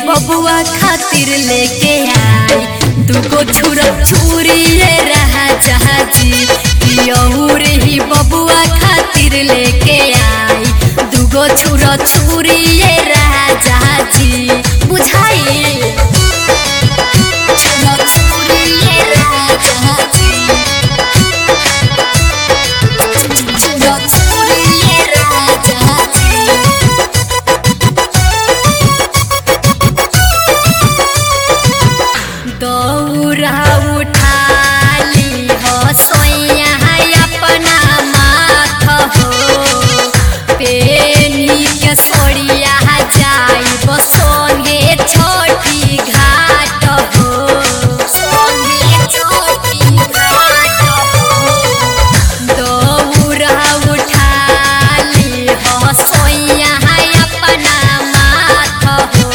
बबुआ खातिर लेके आई दुगो छुरा छुरी ये रहा जहाजी पियौर ही बबुआ खातिर लेके आई दुगो छुरा छुरी ये रहा जहाजी बुझाई छुरा छुरी ये रहा जहाजी छुरा छुरी ये रहा जहाजी दौरा उठाली हो सोया अपना माथ हो पेनी के सोड़िया जाई सोंगे छोटी घाट हो सोंगे छोटी घाट हो दौरा उठाली हो सोया अपना माथ हो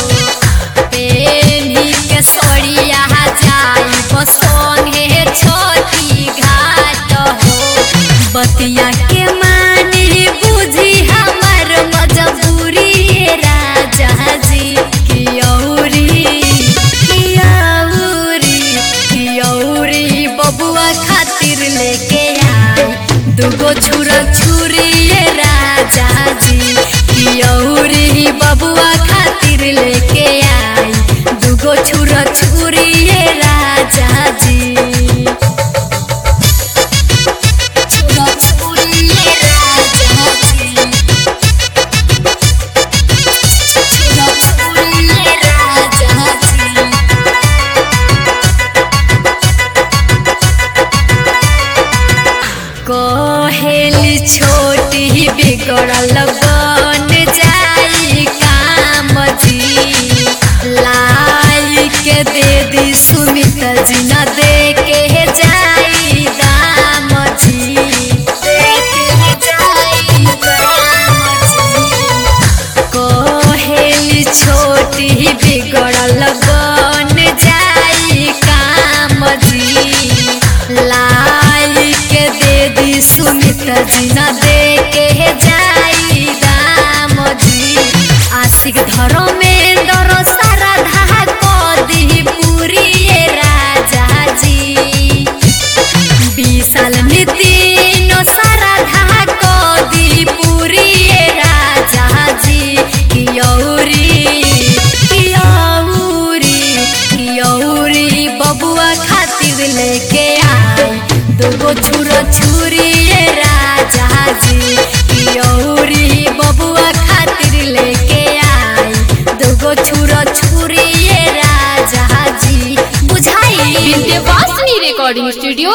पेनी के सोड़िया जाई संगे छोटी घाट हो बतिया के मानी बुझी हमर मजबूरी राजा जी कियौरी कियौरी कियौरी बबुआ खातिर लेके आई दुगो छुरा छुरी ये राजा जी कियौरी बबुआ खातिर लेके आई दुगो छुरा छुरी ये राजा जी छुरा छुरी ये राजा जी छुरा छुरी ये राजा जी कहेली छोटी बिगड़ल बन जाई काम जी लाई के दे दी सुमित जी न दे के जाई दाम जी दे के जाई दाम जी कहेली छोटी बिगड़ल बन जाई काम जी लाई के दे दी सुमित जी न दे के जाई दाम जी आशिक धरो में दरो सारा धा को दी पूरी ये राजा जी विशाल नितिन सारा ढाको दी पूरी ये राजा जी कियौरी कियौरी कियौरी बबुआ खातिर लेके आई दुगो छुरा छुरी ये राजा जी कियौरी बबुआ खातिर लेके आई दुगो छुरा छुरी ये राजा जी बुझाई विंध्यवासिनी रिकॉर्डिंग स्टूडियो